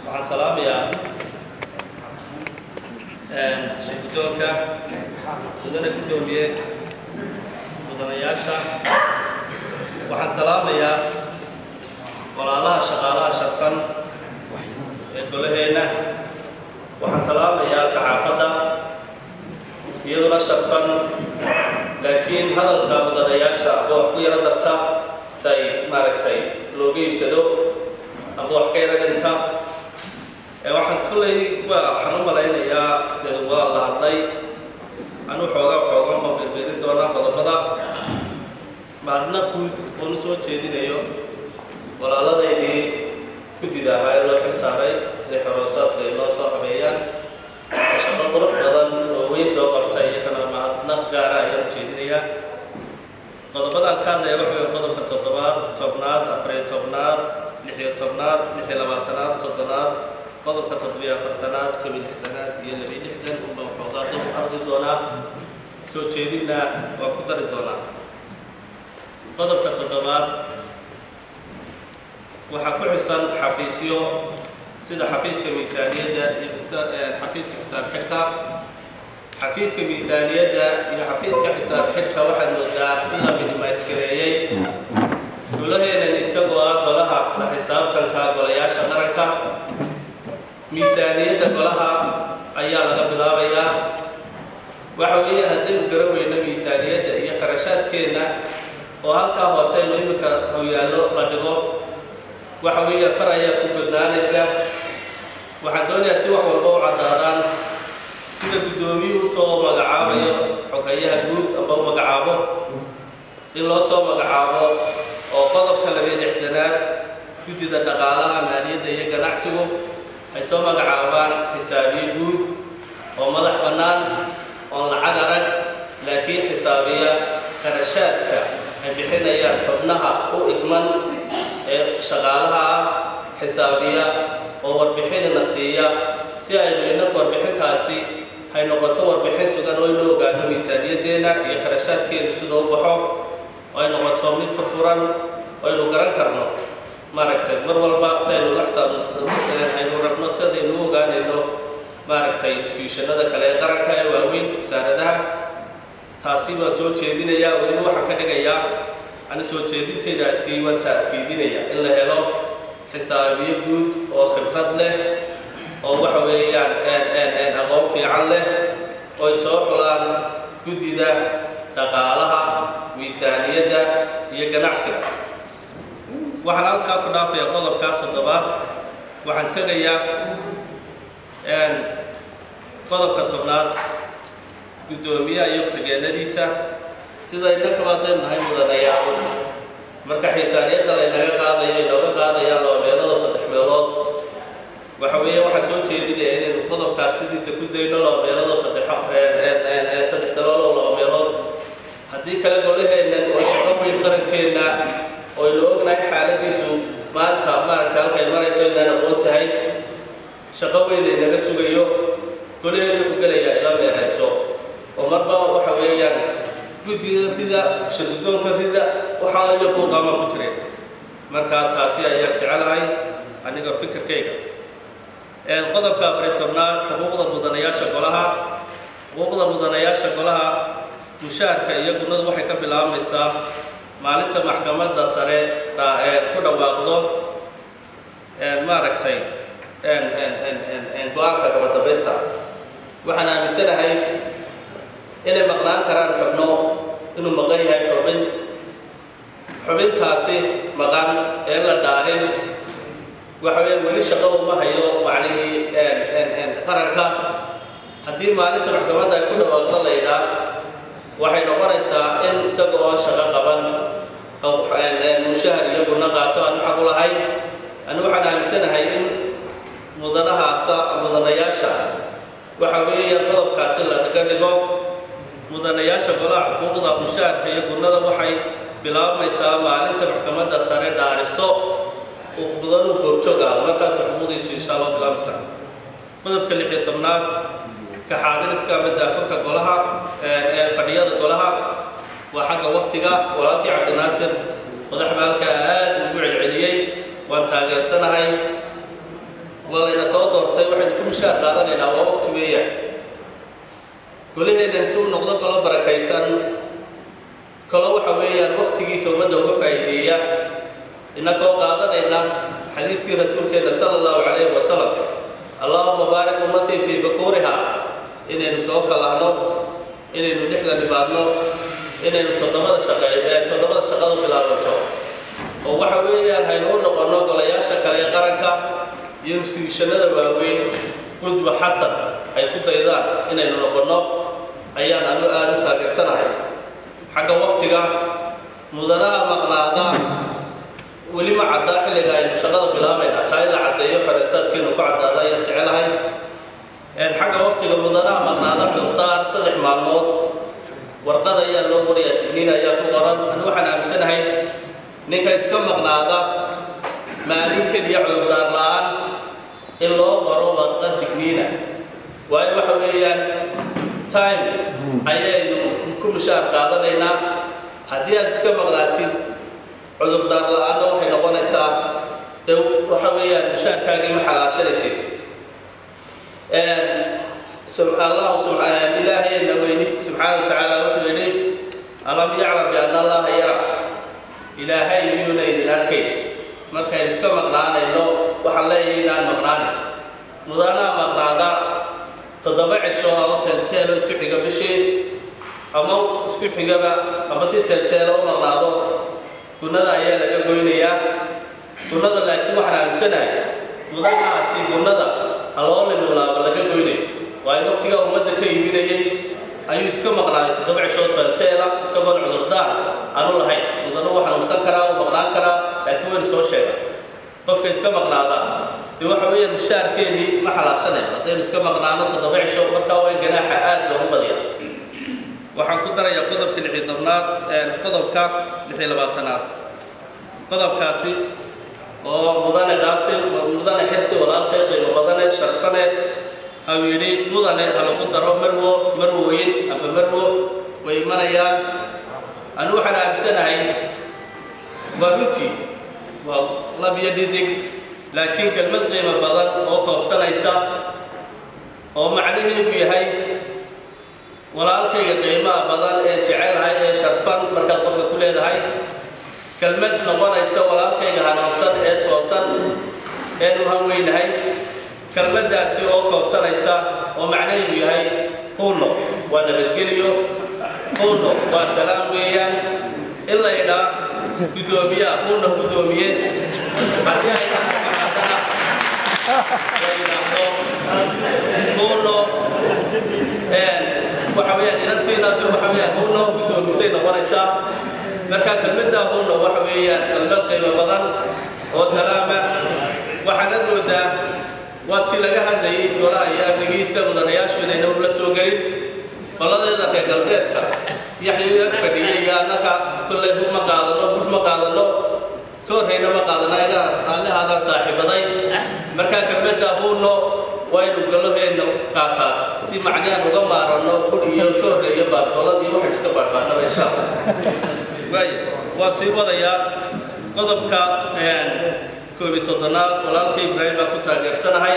waxaan salaamayaa shirgudoonka mudane guddoomiye mudanayaasha waxaan salaamayaa walaalaha shaqaalaha sharfan ee golaheenna waxaan salaamayaa saxaafadda iyaduna sharfan laakiin hadalka mudanayaasha aba wax ku yaro darta si ay maaragtay looga iibsado aba wax ka yaro dhinta waxaan kolley waxaan u malaynayaa dee waa la hadlay anu xoogaa xooga ma berberin doonaa qodobada maalina guud oonu soo jeedinayo walaaladaydii guddida ahaa ee loo xil saaray inay xoroosaadka ay noo soo habeeyaan shaqo qurux badan oo weyn soo qabtay iyagana mahadnaq gaara ayaan ujeedinayaa qodobadaan ka hadlaya waxa wey qodobka toddobaad tobnaad afariyo tobnaad lixiyo tobnaad lixiyo labaatanaad soddonaad qodobka toddobiyo afartanaad kobiyo lixdanaad iyo labiyo lixdan unba waxoogaa dab ardi doonaa soo jeedinna waan ku dari doonaa qodobka toddobaad waxaa ku xisan xafiisyo sida xafiiska miisaaniyadda iyo xafiiska xisaab xidhka xafiiska miisaaniyadda iyo xafiiska xisaab xidhka waxaad moodaa in la midmaysgareeyey golaheenan isagoo ah golaha la xisaabtanka golayaasha qaranka miisaaniyadda golaha ayaa laga bilaabayaa waxa weeyaan haddaynu garan weyno miisaaniyadda iyo qarashaadkeenna oo halkaa hoose aynu iminka hawyaallo la dhigo waxa weeyaan far ayaa ku godnaanaysa waxaan doonayaa si wax walba u caddaadaan sida guddoomiyuhu usoo magacaabayo xogayaha guud amba u magacaabo in loo soo magacaabo oo qodobka labiyo lixdanaad guddida dhaqaalaha maaliyadda iyo ganacsigu ay soo magacaabaan xisaabiye guud oo madax bannaan oon lacag arag laakiin xisaabiya qarashaadka ay bixinayaan xubnaha u igman ee shaqaalaha ah xisaabiya oo warbixinina siiya si aynu inagu warbixintaasi hay noqoto warbixin sugan oo inuu ogaano miisaaniyaddeenna iyo qarashaadkeennu sidoo u baxo oo ay noqoto mid furfuran oo aynu garan karno maaragtay mar walba si aynu la xisaabaynu rabno sidaynu u ogaanayno maaragtay institutionada kale ee qaranka ee waaweyn wasaaradaha taasi waan soo jeedinayaa weliba waxaan ka dhigayaa ani soo jeedinteedaasi waan ta'kiidinaya in la helo xisaabiyo guud oo khibrad leh oo waxa weeyaan aqoon fiican leh oy soo xulaan guddida dhaqaalaha miisaaniyadda iyo ganacsiga waxaan halkaa ku dhaafayaa qodobka toddobaad waxaan tegayaa qodobka tobnaad guddoomiyaha iyo ku-xigeenadiisa sida innakaba haddaynu nahay mudanayaal marka xiisaaniyadda laynaga qaadayo inooga qaadayaan laba meelood oo saddex meelood waxa weeye waxaan soo jeedinaya inaynu qodobkaas sidiisa ku dayno laba meelood oo saddex saddex dalool oo laba meelood haddii kale golaheennan oo shaqo weyn qarankeenna oo aynu ognahay xaaladiisu maanta maaragta halkay marayso inaan aqoonsahayn shaqo weyn laynaga sugayo golaheen wuxuu gelayaa ila meerayso oo marba waxa weeyaan guddida rida shirgudoonka rida waxaa iyo buuqaama ku jireen markaa taasi ayaan jecelahay aniga fikirkayga qodobka afariy tobnaad xuquuqda mudanayaasha golaha xuquuqda mudanayaasha golaha mushaharka iyo gunadu waxay ka bilaabmaysaa maalinta maxkamadda sare ku dhawaaqdo maaragtay go-aanka gabadambaysta waxaan aaminsanahay inay maqnaan karaan xubno inuu maqan yahay xubin xubintaasi maqan ee la dhaarin waxa weya weli shaqo uma hayo macnihii qaranka haddii maalinta maxkamadda ay ku dhawaaqdo la yidhaa waxay noqonaysaa in isaga oon shaqo qaban mushahar iyo guna qaato aanu xaq u lahayn anu waxaan aaminsanahay in mudanahaasa mudanayaasha waxa weeyaan qodobkaasi la dhiga dhigo mudanayaasha golaha xuquuqda mushaharka iyo gunnada waxay bilaabmaysaa maalinta maxkamadda sare dhaariso mudanu goobjoog ah markaas xuquuqdiisu insha allah bilaabmaysaa qodobka lix iyo tobnaad ka xaadiriska ama daafurka golaha ee fadhiyada golaha waa xagga waktiga walaalkii cabdinaasir qodax baalka aad ugu celceliyey waan taageersanahay waa layna mushaar qaadanaynaa waa waqti weeyaan golaheennan si uu noqdo golo barakaysan kalo waxa weeyaan waqtigiisa ummadda uga faa'iideeya innagoo qaadanayna xadiiskii rasuulkeenna sala allahu calayhi wasalam allahuma baarik ummatii fii bakuuriha inaynu soo kalahno inaynu lixda dhibaadno inaynu toddobada shaqe toddobada shaqadu bilaabanto oo waxa weeyaan haynu u noqonno golayaasha kale ee qaranka iyo instituushanada waaweyn qudwa xasan ay ku daydaan inaynu noqonno ayaan anu aada u taageersanahay xagga waqtiga mudanaha maqnaada weli ma caddaa xilliga aynu shaqada bilaabayna taa in la caddeeyo xoreysaadkeenu ku caddaada ayaan jecelahay xagga waqtiga mudanaha maqnaada cudurdaar saddex maalmood warqad ayaa loo qorayaa digniin ayaa ku qoran anu waxaan aaminsanahay ninka iska maqnaada maalin keliya cudurdaar la-aan in loo qoro warqad digniina waayo waxa weeyaan time ayaynu ku mushaar qaadanaynaa haddii aad iska maqnaatid cudurdaar la-aanna waxay noqonaysaa de waxa weeyaan mushaarkaagii ma xalaashanaysid allahu ilaahayna weyni subxaana wa tacaala wuxuu yidhi alam yaclam bianna allaha yara ilaahay miyuuna idin arkayn markaynu iska maqnaanayno waxaan leeyahay inaan maqnaanin mudanaha maqnaada toddoba cisho ama teelteelo isku xiga bishii ama isku xigaba ama si teelteelo u maqnaado gunnada ayaa laga goynayaa gunnada laakiin waxaan aaminsanahay mudanahaasi gunnada haloolimulaaba laga goynayo waayo waqtigaa ummadda ka iibinayay ayuu iska maqnaaday toddoba cishoo teelteela isagoon cudurdaar aanu lahayn mudano u xanuunsan karaa u maqnaan karaa laakiin waynu soo sheegay qofka iska maqnaada dee waxa weeyaan mushaarkeennii ma xalaashanayno haddaynu iska maqnaano toddoba cisho markaa waa in ganaaxa aada loogu badiya waxaan ku darayaa qodobka lixi tobnaad qodobka lixi labaatanaad qodobkaasi oo mudane qaasim mudane xirsi walaalkay qiimo badane sharfane au yidhi mudane ha lagu daro marwo marwooyin ama marwo way imanayaan anu waxaan aaminsanahay waa runtii waa lab iyo dhidig laakiin kelmad qiimo badan oo koobsanaysa oo macnaheedu yahay walaalkayga qiimaha badan ee jecelahay ee sharfan markaad qofka ku leedahay kelmad noqonaysa walaalkayga hanuunsan ee toosan eenu hanweynahay kelmaddaasi oo koobsanaysa oo macnaheedu yahay huno waa nabadgeliyo huno waa salaam weeyaan in la idhaa guddoomiyaha huno guddoomiye haddii ay dhaqaaqaadana la yidhaahdo huno waxa weeyaan inantiina de waxa weeyaan huno guddoomisay noqonaysaa marka kelmaddaa huno waxa weeyaan kelmad qiimo badan oo salaama waxaanad moodaa waa tii laga hadlayay golaha iyo amnigiisa mudanayaashu inayna la soo gelin qoladeeda reer galbeedka yaxya ag fadhiya iyo annaka kollay hub ma qaadano bud ma qaadano toorrayna ma qaadano ayaga raallihaadaan saaxiibaday markaa kelmaddaa huno waa inu galloheenna qaataa si macnihaan uga maaranno bud iyo toorre iyo baasbolad iyo waxay iska baaqaanaba insha allah waaya waan sii wadayaa qodobka koobiy soddonaad walaalka ibraahim baan ku taageersanahay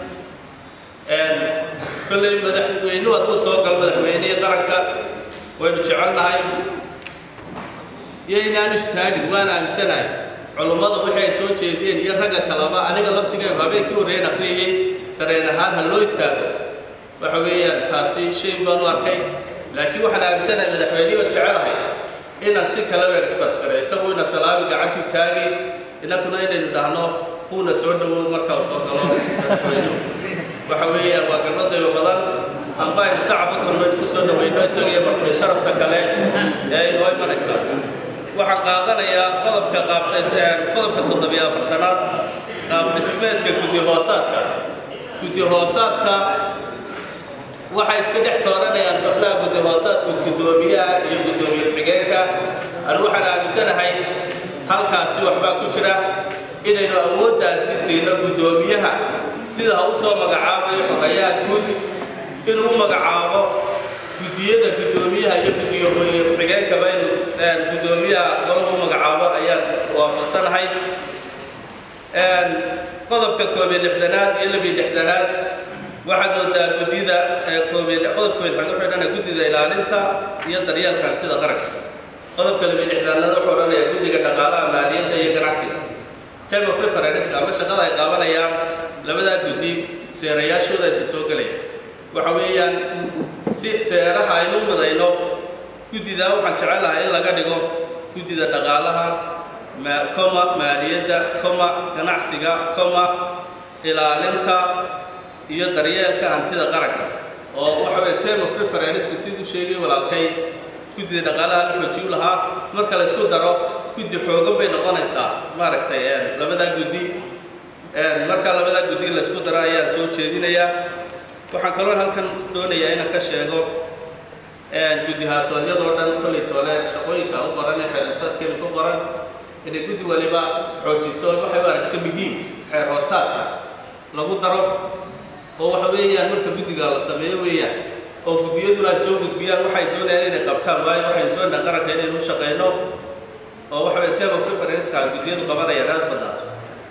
kolley madaxweynuhu hadduu soo galo madaxweynihii qaranka waynu jecelnahay iyo inaanu istaagin waan aaminsanahay culummada wixii ay soo jeediyeen iyo ragga kaleba aniga laftigaygu habeenkii horreyn akhriyey dareen ahaan ha loo istaago waxa weeyaan taasi shay baan u arkay laakiin waxaan aaminsanahay madaxweynihii baan jecelahay inaan si kale u experts-gareyo isagu ina salaami gacantu taagay innakuna inaynu dhahno huuna soo dhowow marka uu soo galo madaxweynuhu waxa weeyaan waa galmo qiimo badan amba aynu sacab u tulmaynu ku soo dhawayno isaga iyo martay sharafta kale ee inoo imanaysa waxaan qaadanayaa qodobka qaab qodobka toddobiyo afartanaad qaab dhismeedka guddi hoosaadka guddi hoosaadka waxay iska dhex tooranayaan xubnaha guddi hoosaadka guddoomiyaha iyo guddoomiye ku-xigeenka anu waxaan aaminsanahay halkaasi waxbaa ku jira inaynu awooddaasi siino guddoomiyaha sida ha u soo magacaabayo xogayaha guud inuu u magacaabo guddiyada guddoomiyaha iyo guddiyo ku-xigeenkaba inuu guddoomiyaha golahu u magacaabo ayaan waafaqsanahay qodobka koobiyo lixdanaad iyo labiyo lixdanaad waxaad moodaa guddida qodobka lixaad wuxuu odhanaya guddida ilaalinta iyo daryeelka hantida qaranka qodobka laba lixdaanada wuxuu odhanaya guddiga dhaqaalaha maaliyadda iyo ganacsiga time of reference ama shaqada ay qaabanayaan labadaa guddi seerayaashooda aysa soo gelaya waxa weeyaan si seeraha aynu mudayno guddidaa waxaan jecelahay in laga dhigo guddida dhaqaalaha coma maaliyadda coma ganacsiga coma ilaalinta iyo daryeelka hantida qaranka oo waxa weye term of referencku siduu sheegay walaalkay guddida dhaqaalaha la xoojiyu lahaa marka la isku daro guddi xoogan bay noqonaysaa maaragtay labadaa guddi marka labadaa guddi la isku daro ayaan soo jeedinayaa waxaan kaloo halkan doonayaa inaan ka sheego guddi haasoodyadoo dhan kolley toole shaqooyinka u qoran ee xeer hoosaadkeeda ku qoran inay guddi waliba xoojiso waxay u aragto muhiim xeer hoosaadka lagu daro oo waxa weeyaan marka guddiga la sameeyo weeyaan oo guddiyaduna ay soo gudbiyaan waxay doonayaan inay qabtaan waayo waxaynu doonaa qaranka inaynu u shaqayno oo waxa weye term of referenceka guddiyadu qabanayaan aada badnaato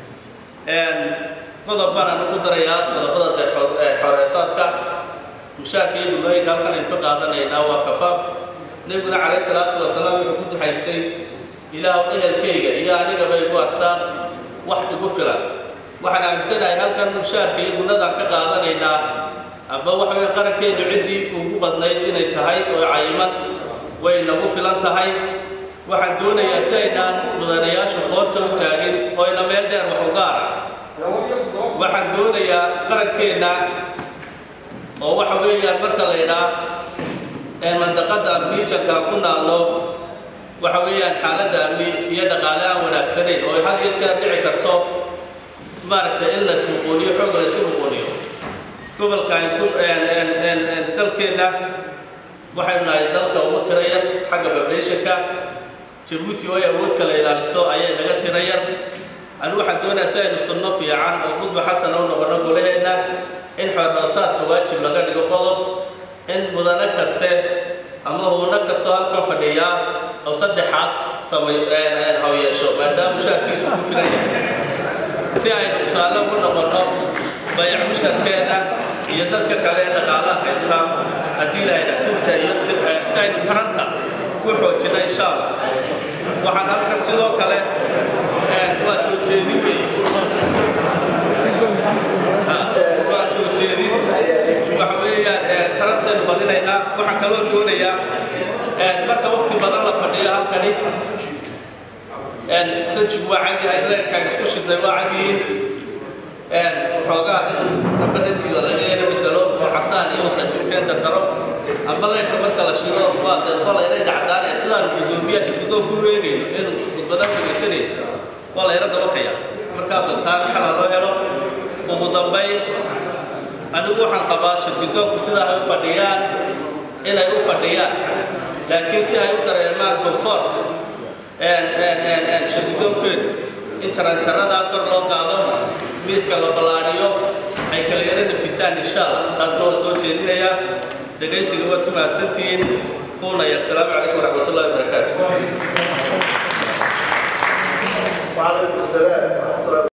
qodob baan anu ku darayaa qodobada xoreesaadka mushaarka iyo gunooyinka halkan aynu ka qaadanaynaa waa kafaaf nebiguna calayhi salaatu wasalaam wuxuu ku duxaystay ilaahw ehelkayga iyo anigaba igu arsaaq wax igu filan waxaan aaminsanahay halkan mushaarka iyo gunadaan ka qaadanaynaa amba waxa weye qarankeenu ciddii ugu badnayd inay tahay oo cayiman way nagu filan tahay waxaan doonayaa si aynaan mudanayaashu qoorta u taagin oo ina meel dheer wax uga ara waxaan doonayaa qarankeenna oo waxa weeyaan marka la idhaa mandaqadda am regionka aan ku naalno waxa weeyaan xaaladda amni iyo dhaqaale aan wanaagsanayn oo had iyo jeer dhici karto maaragtay in la ismuquuniyo xoog la isu muquuniyo gobolkan ku dalkeenna waxaynu nahay dalka ugu tira yar xagga populationka jabuuti oo ay awood kala ilaaliso ayay naga tira yar anu waxaan doonayaa si aynu sunno fiican oo qudba xasan u noqono golaheenna in xoorhoosaadka waajib laga dhigo qodob in mudane kaste ama huuno kastoo halkan fadhiyaa oo saddexaas samay haw yeesho maadaama mushaarkiisu ku filan yahay si aynu tusaale ugu noqonno bayac mushtarkeenna iyo dadka kale ee dhaqaalaha haysta haddii lahayna dhulka iyo si aynu taranta ku xoojina insha allah waxaan halkan sidoo kale waa soo jeedin wey waa soo jeedin waxa weeyaan tarantaynu badinaynaa waxaan kaloo doonayaa marka waqti badan la fadhiyo halkani rajigu waa cad yahay leerkaan isku shidnay waa cad yihiin waxoogaa in amba rajiga laga yara bedelo oo casaan iyo wax laysulkeen dardaro amba leerka marka la shido waa de qolayna caddaanaya sidaan guddoomiyaasha guddoonku u eegayno inuu gudbadaan dhegaysanayn waa layra dabakaya markaa baltaan xalaa loo helo ugu dambayn anigu waxaan qabaa shirguddoonku sidaa ay u fadhiyaan inay u fadhiyaan laakiin si ay u dareemaan comfort shirguddoonkeedu in jaranjaradaa kor loo qaado miiska la ballaadhiyo ay kala yara nafisaan insha allah taasna waa soo jeedinayaa dhegaysiga waad ku mahadsantihiin kuuna yar asalaamu calaykum waraxmat ullahi wabarakaatu وعليكم السلام